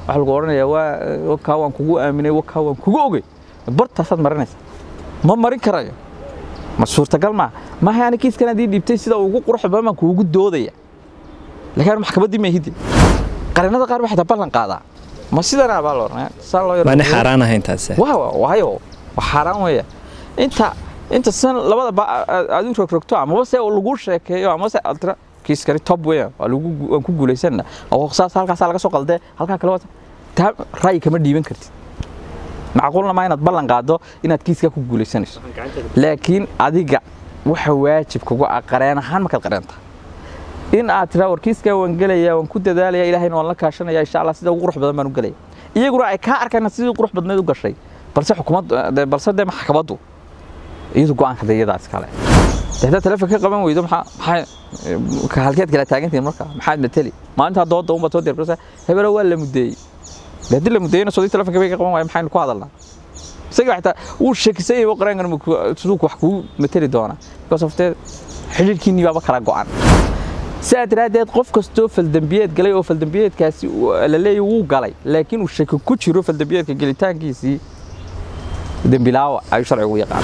waxaa lagu odhanayaa waa wakaa waan kugu aaminay wakaa waan kugu ogey bartaasaad marinaysa ma marin karayo ma suurtagal maaha maaha ani kiiskan haddii dhiibtay sida ugu qurux badan baan kuugu doodaya laakiin anu maxkamaddii ma hidi qarinada qaar waxay taa ballan qaadaa ma sidanaa baa la odhanaya saan loo maana xaaraan ahayn taase waa waayo waa xaaraan weeya inta inta san labada ba aad u rogrogto amaba se lagu sheekeeyo amaba se altra kiiskani top weeyaan waa lagu waan ku guulaysanna oo saas halkaas laga soo qaldee halkaa kale wata taa ra'yi kama dhiiban kartid macquulna ma inaad ballan qaado inaad kiiska ku guulaysanayso laakiin adiga waxa waajib kugu ah qareen ahaan markaad qareenta in aad tiraa war kiiskaa waan gelaya waan ku dadaalaya ilaahayna waan la kaashanaya insha allah sida ugu qurux badan baan u gelaya iyaguna ay kaa arkaan sidii qurux badneed u gashay balse xukuumaddu balse dee maxkamaddu iyadu go'aanka dee iyadaa iskale haddaad telefoon ka qaban weydo maxaa maxaa halkeed kala taagantihin marka maxaad mateli maalintaa dooda unbaad soo diyaargaraysaa hebelo waa la mudeeyey dee haddii la mudeeyena sodii telefonka bay ka qaban waayo maxaynu ku hadalnaa isaga xitaa wuu shakisan yahay qareenkan siduu wax kugu mateli doonaa because of dee xidhiirkiinnii baaba kala go'an sidaa daraaddeed qof kastoo faldambiyeed galay oo faldambiyeedkaasi la leeyahy wuu galay laakiin uu shaki ku jiro faldambiyeedka gelitaankiisii dembilaawa ayuu sharcigu yaqaan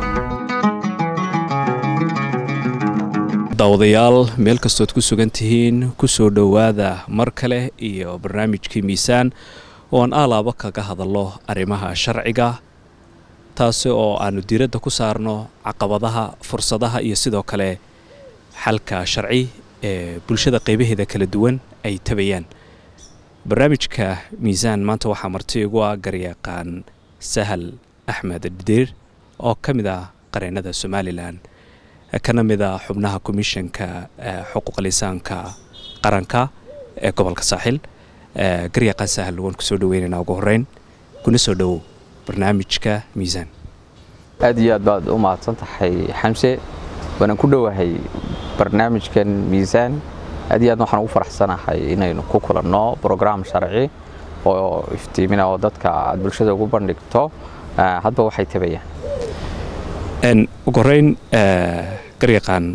daawadayaal meel kastood ku sugan tihiin ku soo dhowaada mar kale iyo barnaamijkii miisaan oo aan aalaaba kaga hadallo arrimaha sharciga taasi oo aannu diiradda ku saarno caqabadaha fursadaha iyo sidoo kale xalka sharci ee bulshada qaybaheeda kala duwan ay tabayaan barnaamijka miisaan maanta waxaa marti igu ah garyaqaan sahal axmed dhidiir oo ka mid ah qareennada somalilan kana mid a xubnaha komishanka xuquuqal insaanka qaranka ee gobolka saaxil garyaqaan sahal waan kusoo dhaweynaynaa ugu horeyn kuna soo dhowow barnaamijka miisaan aad iyo aad baad u mahadsan tahay xamse waanaan ku dhowahay barnaamijkan miisaan aad iyo aadna waxaan ugu faraxsanahay inaynu ku kulanno brograam sharci oo iftiimina oo dadka aad bulshada ugu bandhigto hadba waxay tabayaan ugu horeyn garyaqaan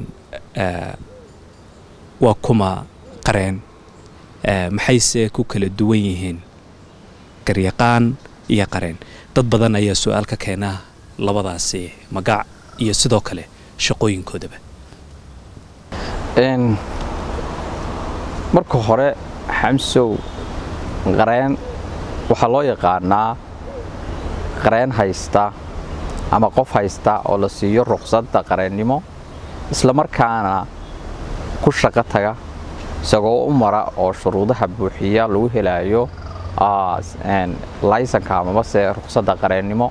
waa kuma qareen maxayse ku kala duwan yihiin garyaqaan iyo qareen dad badan ayaa su-aal ka keena labadaasi magac iyo sidoo kale shaqooyinkoodaba marka hore xamsow qareen waxaa loo yaqaanaa qareen haysta ama qof haysta oo la siiyo ruqsadda qareennimo isla markaana ku shaqo taga isagoo u mara oo shuruudaha buuxiya lagu helaayo laysanka amabase ruqsadda qareennimo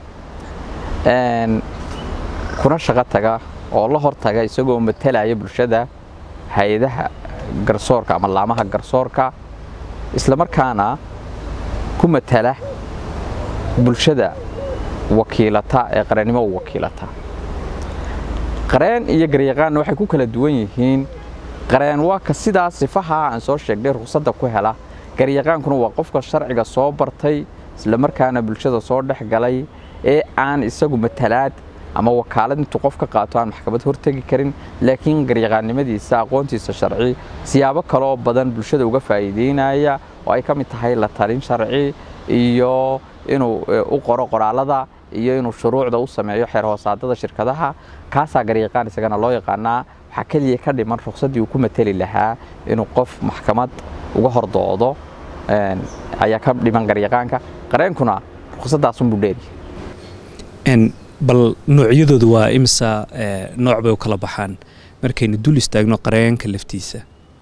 kuna shaqo taga oo la hortaga isagoo matalaya bulshada hay-adaha garsoorka ama laamaha garsoorka isla markaana ku matala bulshada wakiilata ee qareennimo u wakiilata qareen iyo garyaqaanna waxay ku kala duwan yihiin qareen waa ka sidaa sifaha aan soo sheegnay ruqsadda ku hela garyaqaankuna waa qofka sharciga soo bartay isla markaana bulshada soo dhex galay ee aan isagu matalaad ama wakaalad intuu qof ka qaato aan maxkamad hortegi karin laakiin garyaqaannimadiisa aqoontiisa sharci siyaabo kaloo badan bulshada uga faa'iideynaya oo ay ka mid tahay la talin sharci iyo inuu u qoro qoraalada iyo inuu shuruucda u sameeyo xeer hoosaadada shirkadaha kaasaa garyaqaan isagana loo yaqaanaa waxaa keliya ka dhiman ruqsaddii uu ku mateli lahaa inuu qof maxkamad uga hordoodo ayaa ka dhiman garyaqaanka qareenkuna ruqsaddaasunbuu dheeryahay bal noocyadoodu waa imisa nooc bay u kala baxaan markaynu dul istaagno qareenka laftiisa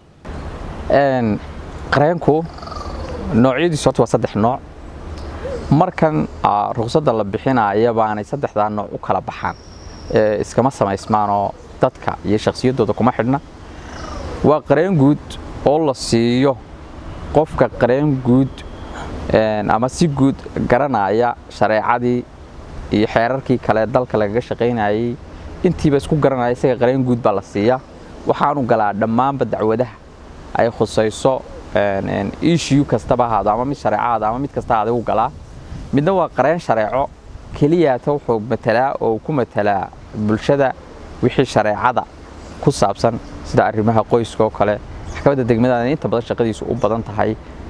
qareenku noocyadiisu horta waa saddex nooc markan ruqsadda la bixinaya baanay saddexdaa nooc u kala baxaan iskama samaysmaanoo dadka iyo shakhsiyaddooda kuma xidhna waa qareen guud oo la siiyo qofka qareen guud ama si guud garanaya shareecadii iyo xeerarkii kale dalka lagaga shaqaynayay intiiba isku garanaya isaga qareen guud baa la siiya waxaanu galaa dhammaanba dacwadaha ay khusayso ishiyu kastaba ahaado ama mid shareecaada ama mid kasta ahaada u galaa midna waa qareen shareeco keliyaata wuxuu matalaa oo ku matalaa bulshada wixii shareecada ku saabsan sida arrimaha qoyska oo kale maxkamadda degmadaana inta badan shaqadiisu u badan tahay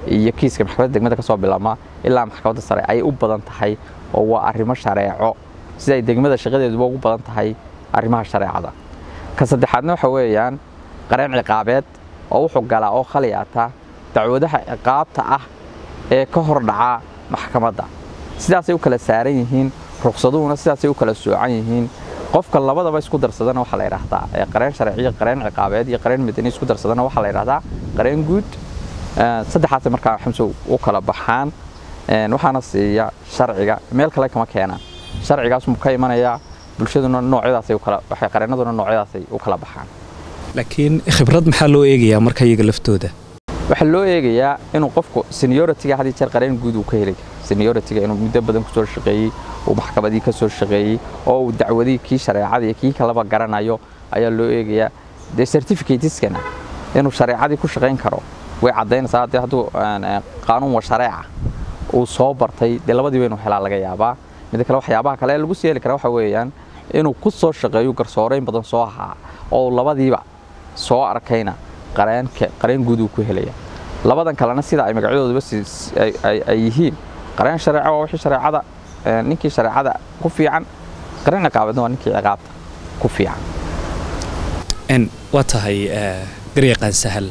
iyo kiiska maxkamadda degmada ka soo bilaabma ilaa maxkamadda sare ayay u badan tahay oo waa arrimo shareeco siday degmada shaqadeeduba ugu badan tahay arrimaha shareecada ka saddexaadna waxa weeyaan qareen ciqaabeed oo wuxuu galaa oo khaliyaata dacwadaha ciqaabta ah ee ka hor dhaca maxkamadda sidaasay u kala saaran yihiin ruqsaduhuna sidaasay u kala soocan yihiin qofka labadaba isku darsadana waxaa la yidhaahdaa qareen sharciyo qareen ciqaabeed iyo qareen madani isku darsadana waxaa la yidhahdaa qareen guud saddexaasay markaa xamsow u kala baxaan waxaana siiya sharciga meel kale kama keenaan sharcigaasmu ka imanayaa bulshaduna noocyadaasay ukala waxay qareenaduna noocyadaasay u kala baxaan laakiin khibrad maxaa loo eegayaa marka iyaga laftooda waxaa loo eegayaa inuu qofku senioritiga had jeer qareen guud uu ka heli karo senioritiga inuu muddo badan kusoo shaqeeyey uu maxkamadii ka soo shaqeeyey oo uu dacwadii kii shareecada iyo kii kaleba garanayo ayaa loo eegayaa dee certificateskana inuu shareecadii ku shaqayn karo way caddaynaysaa haddii hadduu qaanuun wa shareeca uu soo bartay dee labadiiba inuu helaa laga yaabaa midda kale waxyaabaha kale ee lagu sii heli kara waxa weeyaan inuu ku soo shaqeeyo garsooreyn badan soo ahaa oo labadiiba soo arkayna qareenka qareen guud uu ku helaya labadan kalena sida ay magacyadooduba ay yihiin qareen shareeco waa wixii shareecada ninkii shareecada ku fiican qareen ciqaabeedna waa ninkii ciqaabta ku fiican waa tahay garyaqaan sahal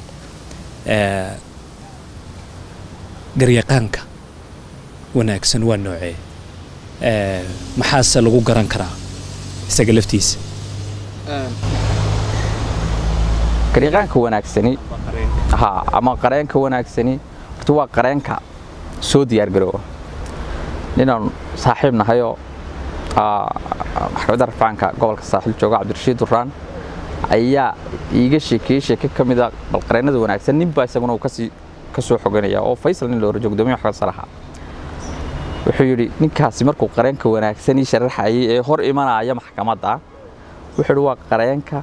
garyaqaanka wanaagsan waa noocee maxaase lagu garan karaa isaga laftiisa garyaqaanka wanaagsani ha ama qareenka wanaagsani horta waa qareenka soo diyaargaroowa ninaan saaxiib nahayoo maxkamadda rafaanka gobolka saaxiil jooga cabdirashiid duraan ayaa iiga sheekeeyey sheeke ka mida bal qareennada wanaagsan ninbaa isaguna uu kasii ka soo xoganaya oo faysal nin loora gudoomiye maxkamadda sare ahaa wuxuu yidhi ninkaasi markuu qareenka wanaagsanii sharaxayay ee hor imanaya maxkamadda wuxuu yidhi waa qareenka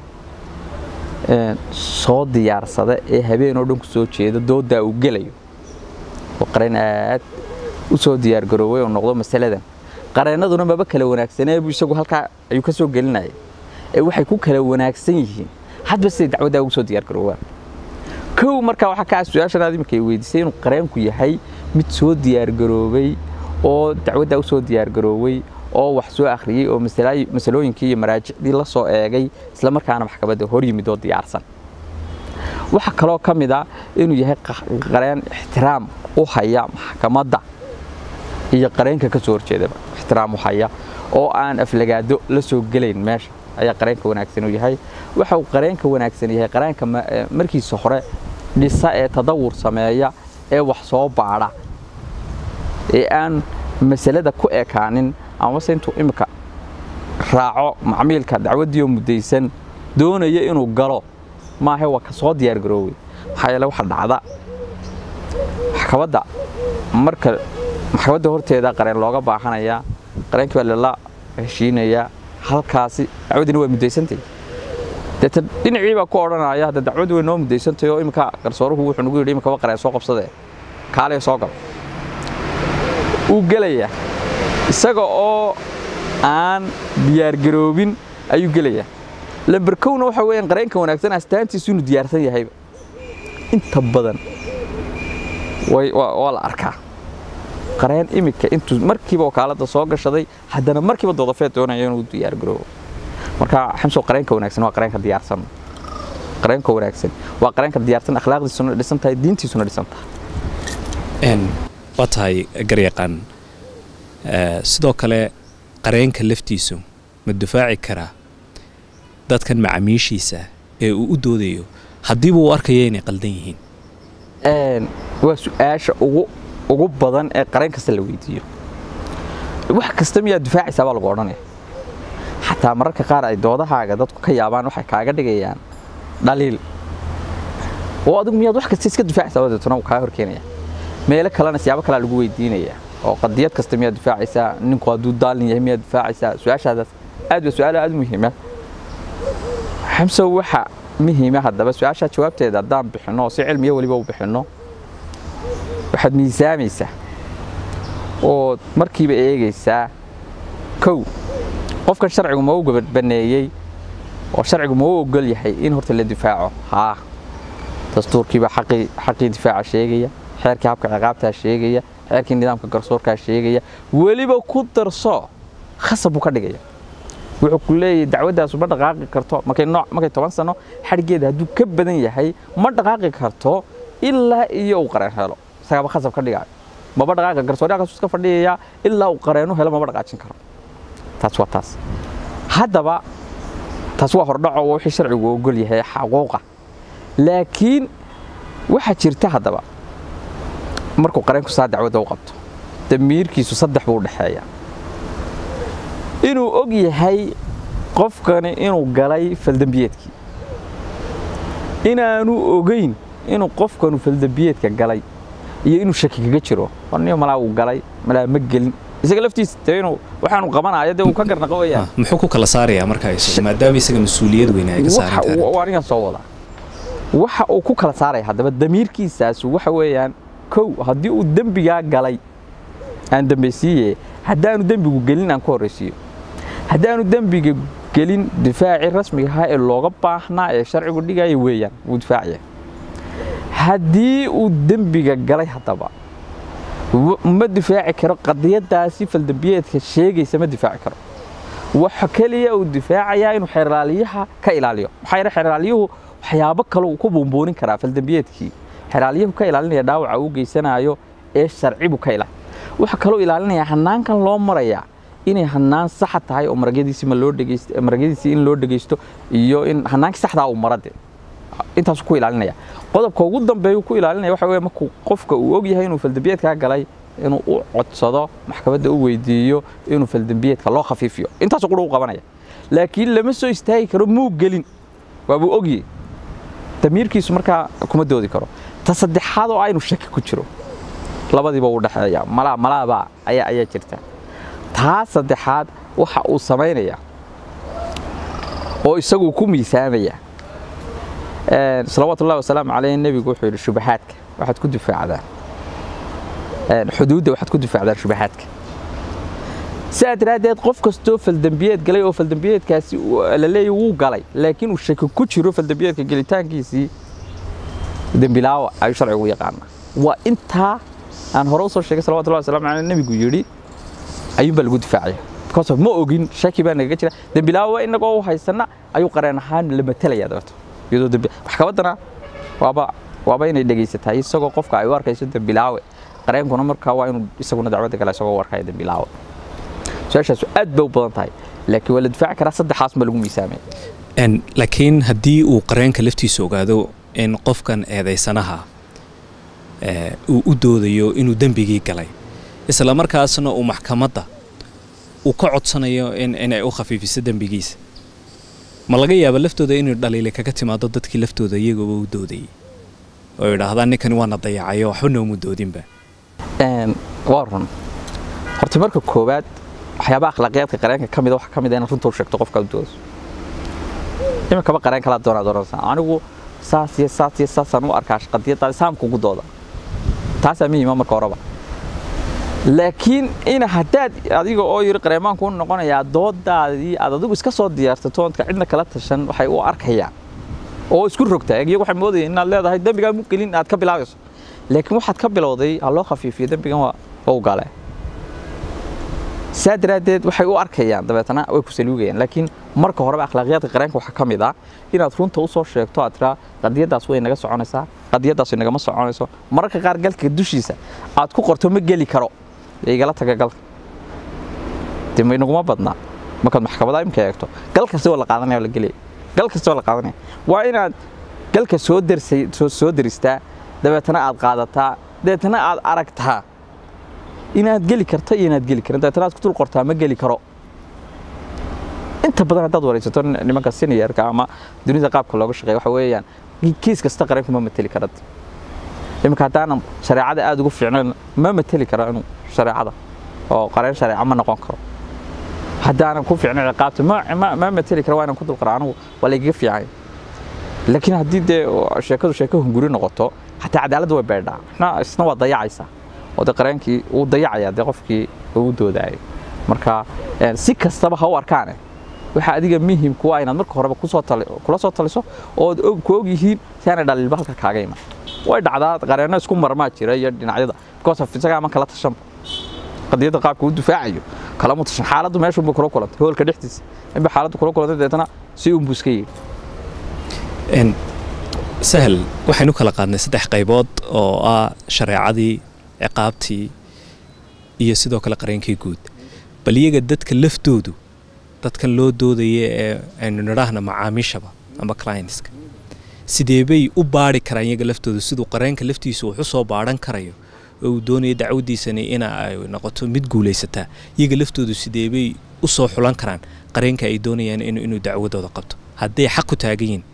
soo diyaarsada ee habeen oo dhan ku soo jeeda dooddaa uu gelayo oo qareen aad u soo diyaargarooway oo noqdo masaladan qareennaduna maba kala wanaagsaneebu isagu halkaa ayuu ka soo gelinaya ee waxay ku kala wanaagsan yihiin hadba siday dacwaddaa ugu soo diyaargaroowaan kow markaa waxaa ka ah su-aashan aad iminka weydiisay inuu qareenku yahay mid soo diyaargaroobay oo dacwaddaa u soo diyaargarooway oo wax soo akhriyey oo masalooyinkii iyo maraajicdii la soo eegay isla markaana maxkamadda hor yimid oo diyaarsan waxaa kaloo ka mid a inuu yahay qareen ixtiraam u haya maxkamadda iyo qareenka ka soo horjeedaba ixtiraam u haya oo aan aflagaado la soo gelayn meesha ayaa qareenka wanaagsan uu yahay waxa uu qareenka wanaagsan yahay qareenka markiisa hore dhisa ee tadawur sameeya ee wax soo baadha ee aan masalada ku ekaanin amase intuu imika raaco macmiilka dacwaddiioo muddaysan doonaya inuu galo maahe waa ka soo diyaargaroowey maxaa yeele waxa dhacda maxkamadda marka maxkamadda horteeda qareen looga baahanayaa qareenkii baa lala heshiinayaa halkaasi dacwaddina waa muddaysantay deeta dhinacii baa ku odhanaya hadda dacwaddu way noo muddaysantahy oo iminka garsooruhu wuxuu nagu yidhi iminkaba qareen soo qabsadee kaalee soo gal uu gelayaa isaga oo aan diyaargaroobin ayuu gelayaa lamberkowna waxa weeyaan qareenka wanaagsan astaantiisu inuu diyaarsan yahayba inta badan waa la arkaa qareen iminka intuu markiiba wakaaladda soo gashaday haddana markiiba doodafeed doonaya inuu diyaargaroobo marka xamsow qareenka wanaagsan waa qareenka diyaarsan qareenka wanaagsan waa qareenka diyaarsan akhlaaqdiisuna dhisan tahay diintiisuna dhisan tahay waa tahay garyaqaan sidoo kale qareenka laftiisu ma difaaci karaa dadkan macaamiishiisa ee uu u doodayo haddiiba uu arkaya inay qaldan yihiin waa su-aasha ugu ugu badan ee qareen kasta la weydiiyo wax kasta miyaad difaacaysaa baa lagu odhanaya xataa mararka qaar ay doodahaaga dadku ka yaabaan waxay kaaga dhigayaan dhaliil oo adigu miyaad wax kasta iska difaacaysaa deetana uu kaa horkeenaya meelo kalena siyaabo kalea lagu weydiinaya oo qadiyad kasta miyaad difaacaysaa ninku hadduu daalin yahay miyaad difaacaysaa su-aashaadaas aad waa su-aal aad u muhiima xamsow waxa muhiima haddaba su-aashaa jawaabteeda haddaan bixinno oo si cilmiyo weliba u bixinno waxaad miisaamaysaa ood markiiba eegaysaa kow qofkan sharcigu ma u gabadbaneeyey oo sharcigu ma u ogol yahay in horta la difaaco haa dastuurkiibaa xaqii difaaca sheegaya xeerkii habka ciqaabtaa sheegaya xeerkii nidaamka garsoorkaa sheegaya weliba ku darso khasab buu ka dhigaya wuxuu ku leeyahay dacwadaasu ma dhaqaaqi karto markay nooc markay toban sano xadhigeeda hadduu ka badan yahay ma dhaqaaqi karto ilaa iyo uu qareen helo isagaaba khasab ka dhigayo maba dhaqaaqi garsooryaakaasuu iska fadhiyaya ilaa uu qareenu helo maba dhaqaajin karo taas waa taas haddaba taas waa hordhaco waa wixii sharcigu ogol yahay xaquuqa laakiin waxaa jirta haddaba markuu qareenku saa dacwadda u qabto damiirkiisu saddex buu u dhexeeya inuu og yahay qofkani inuu galay faldambiyeedkii inaanu ogeyn inuu qofkanu faldambiyeedka galay iyo inuu shaki kaga jiro warniyo malaa uu galay malaa ma gelin isaga laftiisa dee inuu waxaanu qabanayo dee uu ka garnaqo weyaan muxuu ku kala saarayaa markaa isagu maadaama isaga mas-uuliyad weyn ay ka saaran tahay waa anigan soo wadaa waxa uu ku kala saaraya haddaba damiirkiisaasu waxa weeyaan kow haddii uu dembigaa galay aan dambaysiiye haddaanu dembigu gelin aan ku horraysiiyo haddaanu dembiga gelin difaacii rasmiga ahaa ee looga baahnaa ee sharcigu dhigaya weeyaan wuu difaacaya haddii uu dembiga galay haddaba ma difaaci karo qadiyadaasi faldambiyeedka sheegaysa ma difaaci karo waxa keliya uu difaacayaa inuu xeraaliyaha ka ilaaliyo maxaa yeele xeraaliyuhu waxyaabo kale uu ku buunbuunin karaa faldambiyeedkii xeraaliyuhu ka ilaalinaya dhaawaca uu geysanayo ee sharcibu ka ilaali waxa kaloo ilaalinaya hanaankan loo marayaa inay hanaan saxa tahay oo maragyadiisi ma loo dhegeysto maragyadiisi in loo dhegeysto iyo in hanaankii saxdaa uu marade intaasuu ku ilaalinaya qodobka ugu dambeeyu ku ilaalinaya waxa weeye markuu qofka uu og yahay inuu faldambiyeedkaa galay inuu u codsado maxkamadda u weydiiyo inuu faldambiyeedka loo khafiifiyo intaasuu qura u qabanaya laakiin lama soo istaagi karo muu gelin waabuu ogyahay damiirkiisu markaa kuma doodi karo ta saddexaad oo aynu shaki ku jiro labadiiba u dhexeeya malaa malaabaa ayaa ayaa jirta taa saddexaad waxa uu samaynaya oo isagu ku miisaamaya salawaatu ullahi wasalaamu caleyh nebigu wuxuu yidhi shubahaadka waxaad ku difaacdaan xuduudda waxaad ku difaacdaan shubahaadka sidaa daraaddeed qof kastoo faldambiyeed galay oo faldambiyeedkaasi la leeyahy wuu galay laakiin uu shaki ku jiro faldambiyeedka gelitaankiisii dembilaawa ayuu sharcigu yaqaanaa waa intaa aan hore usoo sheegay salawatullahi wasalaamu caleyh nebigu yidhi ayuunbaa lagu difaacaya because of ma ogin shaki baa nagaga jira dembilaawa inagoo u haysana ayuu qareen ahaan la matalaya dabeeto iyadoo dembi maxkamaddana waaba waaba inay dhegaysataa isagoo qofka ay u arkayso dembilaawe qareenkuna markaa waa inuu isaguna dacwadda gala isagoo u arkaya dembilaawe su-aashaasu aad bay u badan tahay laakiin waa la difaaci karaa saddexaas ma lagu miisaamaya laakiin haddii uu qareenka laftiisa ogaado in qofkan eedaysanaha uu u doodayo inuu dembigii galay isla markaasna uu maxkamadda uu ka codsanayo inay u khafiifiso dembigiisa ma laga yaaba laftooda inuu dhaliile kaga timaado dadkii laftooda iyagooba u doodayay oo yidhaahdaan ninkani waana dayacayo waxba noomu doodinba waa run horta marka koowaad waxyaabaha akhlaaqiyaadka qareenka ka mida waxa ka mid a inaad runta u sheegto qofka u doodaso iminkaba qareen kalaa doonaa doonaysaa anigu saas iyo saas iyo saasaan u arkaa qadiyaddaadi saamkugu dooda taasaa muhiima marka horeba laakiin in haddaad adiga oo yiri qareemaanku u noqonayaa doodaadii aad adigu iska soo diyaarsato oodka cidna kala tashan waxay u arkayaan oo isku rogtaa iyagu waxay moodayeen inaad leedahay dembigaa mu gelin aad ka bilaabayso laakiin waxaad ka bilowday ha loo khafiifiyo dembigan waa u gale saa daraaddeed waxay u arkayaan dabeetana way ku saliugayaan laakiin marka horeba akhlaaqiyaadka qareenka waxaa ka mid ah inaad runta u soo sheegto aad tiraa qadiyaddaas way naga soconaysaa qadiyaddaas way nagama soconayso mararka qaar galka dushiisa aad ku qorto ma geli karo igala taga galka de maynaguma badnaa markaad maxkamada imka eegto gal kasta waa la qaadanaya waa la gelaya gal kasta waa la qaadanaya waa inaad galka soo darsay soo daristaa dabeetana aad qaadataa dabeetana aad aragtaa inaad geli karta iyo inaad geli karin dabeetana aad ku dul qortaa ma geli karo inta badan haddaad waraysato nimanka seniorka ama dunida qaabka looga shaqeeya waxa weeyaan kiis kasta qareenku ma mateli karad iminka haddaanan shareecada aada ugu fiicnayn ma mateli karo inuu shareecada oo qareen shareeca ma noqon karo haddaanan ku fiicnayn ciqaabta ma mateli karo waa inaan ku dul qara anigu waa laygaga fiican laakiin haddii dee sheekadu sheeko hunguri noqoto xataa cadaaladda way beedhaa isna waa dayacaysaa oo de qareenkii wuu dayacayaa dee qofkii ugu doodayay marka si kastaba ha u arkaane waxaa adiga muhim kuwa inaad marka horeba kusoo kula soo taliso ood ku og yihiin si aanay dhaliilba halka kaaga iman way dhacdaa qareenno isku marmaa jira iyo dhinacyada because of isagaa ama kala tashanba qadiyadda qaabka uu difaacayo kalama tashan xaaladdu meeshuunba kula kulantay hoolka dhexdiisa inba xaaladdu kula kulantay deetana si uunbuu iska yidhi sahel waxaynu kala qaadnay saddex qaybood oo ah shareecadii ciqaabtii iyo sidoo kale qareenkii guud bal iyaga dadka laftoodu dadkan loo doodaya ee aynu nidhaahna macaamiishaba ama clientska sidee bay u baari karaan iyaga laftoodu siduu qareenka laftiisu wax u soo baadhan karayo oo uu doonaya dacwadiisani ina ay noqoto mid guulaysataa iyaga laftoodu sidee bay u soo xulan karaan qareenka ay doonayaan inuu dacwadooda qabto hadday xaq ku taagan yihin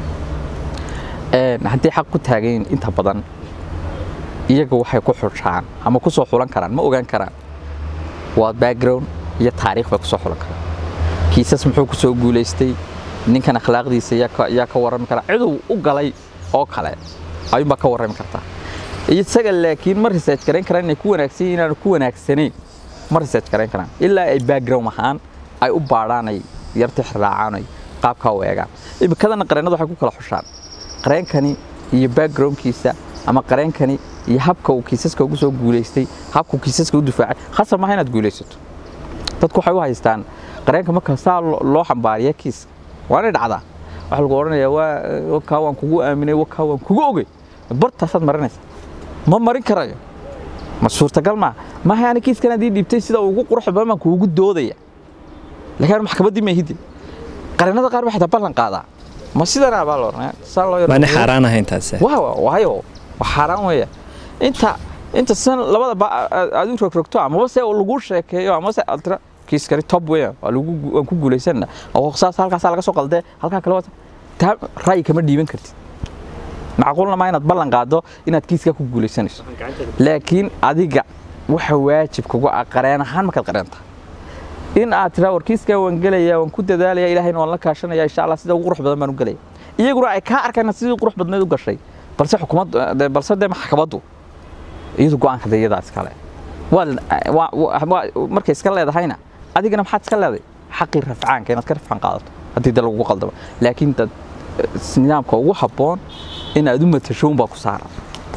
haddii xaq ku taagan yihin inta badan iyaga waxay ku xushaan ama ku soo xulan karaan ma ogaan karaan waa background iyo taariikh bay ku soo xulan karaan kiisas muxuu ku soo guulaystay ninkan akhlaaqdiisa yaa ka warrami karaa ciduu u galay oo kale ayuunbaa ka warrami kartaa isaga laakiin ma research garayn karaan inay ku wanaagsan yihin inaanu ku wanaagsanayn ma research garayn karaan ilaa ay background ahaan ay u baadhaan ay yartix raacaan ay qaabkaa u eegaan imikadana qareennada waxay ku kala xushaan qareenkani iyo backgroundkiisa ama qareenkani iyo habka uu kiisaska ugu soo guulaystay habka uu kiisaska u difaacay khasab maaha inaad guulaysato dadku waxay u haystaan qareenka marka saa loo xambaariya kiiska waanay dhacdaa waxa lagu odhanayaa waa kaa waan kugu aaminay wakaa waan kugu ogey bartaasaad marinaysa ma marin karayo ma suurtagal maaha maaha ani kiiskan haddii dhiibtay sida ugu qurux badan baan kuugu doodaya laakiin maxkamaddii maahidi qareennada qaar waxay taa ballan qaadaa ma sidanaa baa lomaana xaaraan ahayn taas waayo waa xaaraan weeya inta inta san labada aad u rogrogto amaba se lagu sheekeeyo ama se altra kiiskani top weeyaan waa lagu waan ku guulaysanna oo saas halkaas laga soo qaldee halkaa kale taa ra'yi kama dhiiban kartid macquulna ma inaad ballan qaado inaad kiiska ku guulaysanayso laakiin adiga waxa waajib kugu ah qareen ahaan markaad qareenta in aad tiraa war kiiskaa waan gelaya waan ku dadaalaya ilaahayna waan la kaashanaya insha allah sida ugu qurux badan baan u gelaya iyaguna ay kaa arkayna sidii qurux badneed u gashay balse xukuumad balse dee maxkamaddu iyadu go'aanka dee iyadaa iskale markay iska leedahayna adigana maxaad iska leeday xaqii rafcaanka inaad ka rafcaan qaadato haddii dee lagugu qaldamo laakiin dad nidaamka ugu habboon in aad u matasho unbaa ku saaran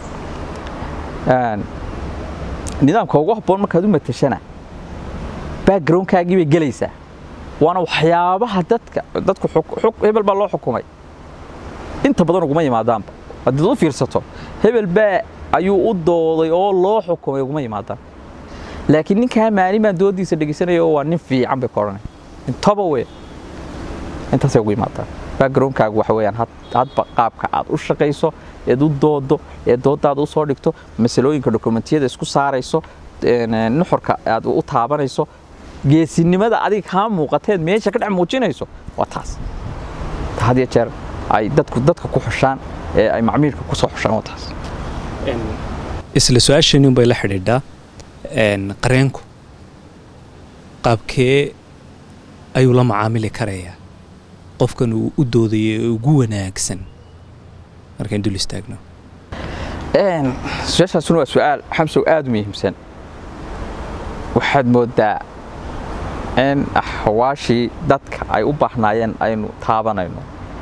nidaamka ugu habboon markaad u matashana backgroundkaagii bay gelaysaa waana waxyaabaha dadka dadku hebel baa loo xukumay inta badan uguma yimaadaanba haddii dad u fiirsato hebel baa ayuu u dooday oo loo xukumay uguma yimaadaan laakiin ninkaa maalin baan doodiisa dhegeysanaya oo waa nin fiican bay ka odhanay intaba wey intaasay ugu yimaadaan backgroundkaagu waxa weeyaan hadba qaabka aad u shaqayso eed u doodo ee doodaada u soo dhigto masalooyinka dokumentiyada isku saarayso nuxurka aad u taabanayso geesinimada adiga kaa muuqateed meesha ka dhex muujinayso waa taas had iyo jeer ay dadku dadka ku xushaan ee ay macmiilka ku soo xushaan waa taas isla su-aashani unbay la xidhiidhaa qareenku qaabkee ayuu la macaamili karayaa qofkan uu u doodaya ee ugu wanaagsan markaan dul istaagno su-aashaasuna waa su-aal xamsow aada u muhiimsan waxaad moodaa in axwaashii dadka ay u baahnaayeen aynu taabanayno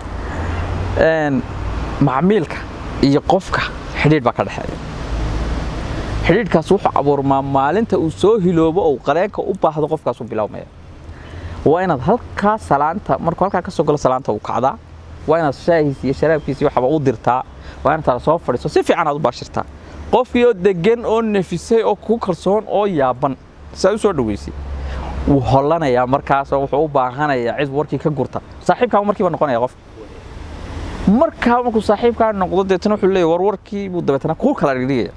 macmiilka iyo qofka xidhiidh baa ka dhexeeya xidhiidhkaas wuxuu abuurmaa maalinta uu soo hiloobo ou qareenka u baahdo qofkaas u bilaabmaya waa inaad halkaa salaanta markuu halkaa ka soo galo salaanta uu kacdaa waa inaad shaahiis iyo sharaabkiisi waxba u dirtaa waa inaad tala soo fadhiiso si fiican aad u baashirtaa qofkii oo degan oo nafisay oo ku kalsoon oo yaaban saa u soo dhaweysay wuu hollanayaa markaasoo wuxuu u baahanayaa cid warkii ka gurta saaxiibkaa markiiba noqonaya qofka markaa markuu saaxiibkaa noqdo deetana wuxuu leeyahy war warkii buu dabeetana kuu kala dhigdhigaya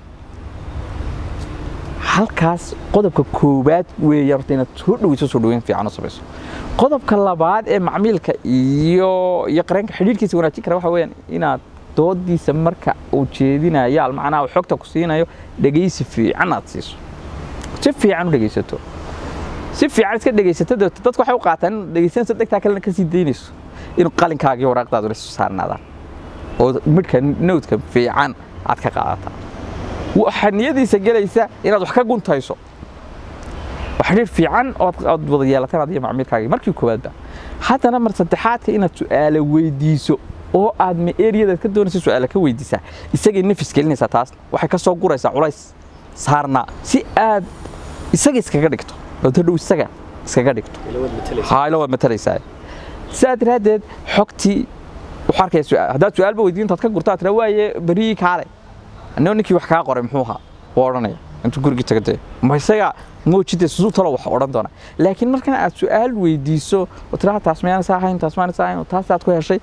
halkaas qodobka koowaad weeye horta inaad soo dhaweyso soo dhaweyn fiican u samayso qodobka labaad ee macmiilka iyo iyo qareenka xidhiidhkiisa wanaajin kara waxa weeyaan inaad doodiisa marka uu jeedinayo almacnaha uu xogta ku siinayo dhegaysi fiican aad siiso si fiican u dhegaysato si fiican iska dhegaysato dadku waxay u qaataan in dhegaysanayso dhegtaa kalena ka sii daynayso inuu qalinkaagii waraaqdaadu isu saarnaadaan oo midhka nowdka fiican aad ka qaadataa waxaa niyadiisa gelaysa inaad wax ka guntayso xidhiir fiican ood wada yeelataan adiyo macmiilkaagii markii koowaadba haddana mar saddexaadka inaad su'aalo weydiiso oo aad ma eriyadaad ka doonaysa su-aala ka weydiisaa isagay nafis gelinaysaa taas waxay ka soo guraysaa culays saarnaa si aad isaga iskaga dhigto oo hadhow isaga iskaga dhigto haaylo waad matalaysaa sidaa daraaddeed xogtii wuxuu arkaya su-aal haddaad su-aalba weydiin intaad ka gurtaa tira waaye beriyii kaale anoo ninkii wax kaa qoray muxuu ahaa wuu odhanaya intuu gurigii tagatay ma isaga moojide siduu talo wax odhan doona laakiin markan aad su-aal weydiiso oo tiraa taas mayaanaysa ahayn taas mayaanaysa ahayn taas aad ku heshay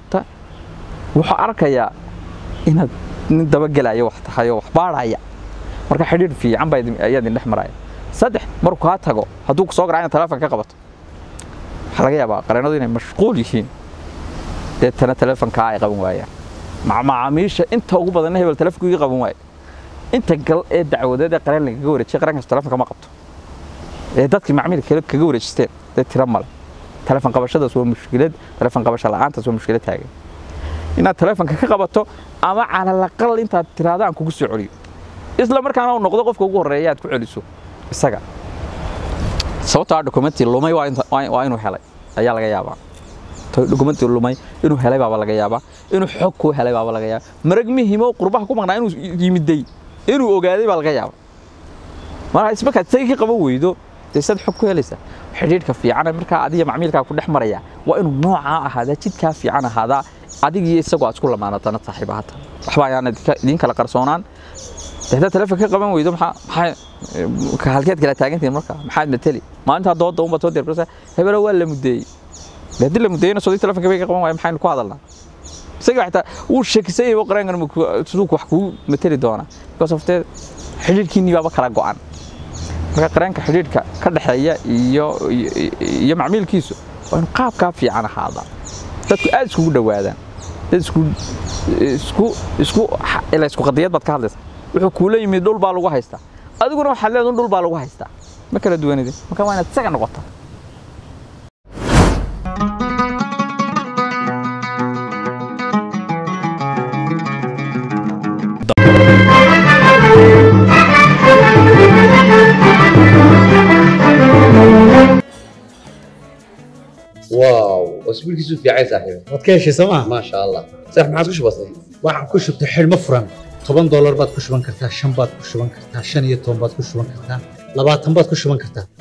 wuxuu arkayaa inaad nin dabagelaya wax tahay oo wax baadhaya marka xidhiir fiican baa ayaa idin dhex maraya saddex markuu kaa tago hadduu kusoo garaa inaad telefoon ka qabato waxaa laga yaabaa qareenadu inay mashquul yihiin deetana telefonkaa ay qaban waayaan macaamiisha inta ugu badanna hebel telefonku iga qaban waayo inta gal ee dacwadeed ee qareen lagaga wareejiyay qareenkaas telefonka ma qabto ee dadkii macmiilka kale kaga wareejisteen dee tiro male telefon qabashadaas waa mushkilad telefon qabasho la'aantaas waa mushkilad taagan inaad telefonka ka qabato ama calalaqal intaad tiraada aan kugu soo celiyo isla markaana uu noqdo qofka ugu horreeya aad ku celiso isaga sababtoo ah dokumentii lumay waa inuu helay ayaa laga yaabaa dokumentii lumay inuu helay baaba laga yaabaa inuu xog ku helay baaba laga yaabaa marag muhiimo qurbaha ku maqnaa inuu yimiday inuu ogaaday baa laga yaabaa marka ismarkaad isaga ka qaban weydo dee sad xog ku helaysaa xidhiidhka fiican markaa adiga macmiilkaa ku dhex maraya waa inuu noocaa ahaadaa jidkaa fiican ahaadaa adigiyo isagoo aad isku lamaanatana saaxiib ahata waxba ayaan idiin kala qarsoonaan haddaad telefoon ka qaban weydo maxaa maxaa halkeed kala taagantihin marka maxaad mateli maalintaa dooda unbaad soo dirbarsa hebelo waa la mudeeyey haddii la mudeeyena sodii telefonka bay ka qaban waaya maxaynu ku hadalnaa isaga xitaa wuu sheekisay yahay qareenkan siduu wax kugu mateli doonaa because of the xidhiidhkiinii baaba kala go'an marka qareenka xidhiidhka ka dhexeeya iyo iyo macmiilkiisu waa inuu qaabkaa fiican ahaadaa dadku aad iskugu dhowaadaan dad isku isku isku ila isku qadiyad baad ka hadlaysaa wuxuu kuula yimid dhul baa lagu haystaa adiguna waxaad leedahay dhul baa lagu haystaa ma kala duwanidin marka waa inaad isaga noqotaa واو اسبوع كيسو في عايز صاحبي waad ka heshay sooma ما شاء الله صح ما عادش بسيط waxaan ku shubtay xidhmo furan toban doolar baad ku shuban kartaa shan baad ku shuban kartaa shan iyo toban baad ku shuban kartaa labaatan baad ku shuban kartaa